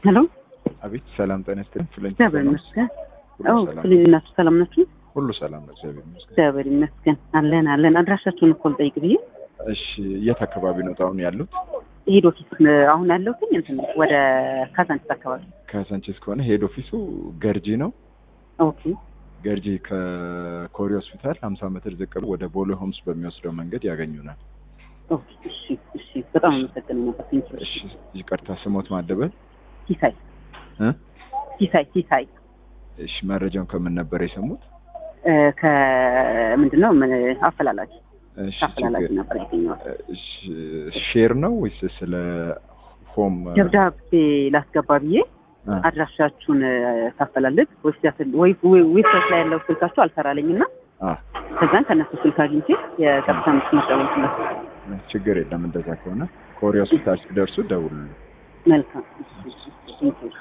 ሄሎ አቤት ሰላም ጤና ይስጥልኝ። ፍለኝ እግዚአብሔር ይመስገን። ሁሉ አዎ ሰላም ፍልኝናችሁ ሰላም ናችሁ? ሁሉ ሰላም ነው፣ እግዚአብሔር ይመስገን። እግዚአብሔር ይመስገን። አለን አለን። አድራሻችሁን እኮ ልጠይቅ ብዬ እሺ የት አካባቢ ነው አሁን ያሉት? ሄድ ኦፊስ አሁን ያለሁትኝ እንትን ነው፣ ወደ ካዛንቺስ አካባቢ። ከሳንቼስ ከሆነ ሄድ ኦፊሱ ገርጂ ነው። ኦኬ ገርጂ ከኮሪ ሆስፒታል 50 ሜትር ዝቅ ብሎ ወደ ቦሌ ሆምስ በሚወስደው መንገድ ያገኙናል። ኦኬ። እሺ እሺ። በጣም አመሰግናለሁ ነበር። ቴንክ ዩ። እሺ ይቅርታ ስሞት ማደበል ሲሳይ እ ሲሳይ ሲሳይ እሺ መረጃውን ከምን ነበር የሰሙት? እ ከምንድን ነው ምን አፈላላጊ እሺ አፈላላጊ ችግር- ነበር ያገኘሁት። እሺ ሼር ነው ወይስ ስለ ሆም ደብዳቤ ላስገባ ብዬ አ፣ አድራሻችሁን ታፈላልግ ዌብሳይት ላይ ያለው ስልካችሁ አልሰራልኝ እና አ ከዛን ከእነሱ ስልክ አግኝቼ የቀጥታ መስመር ደወልኩለት። ችግር የለም እንደዛ ከሆነ ኮሪ ሆስፒታል ሲደርሱ ደውሉልኝ። መልካም እሺ፣ እሺ፣ እሺ።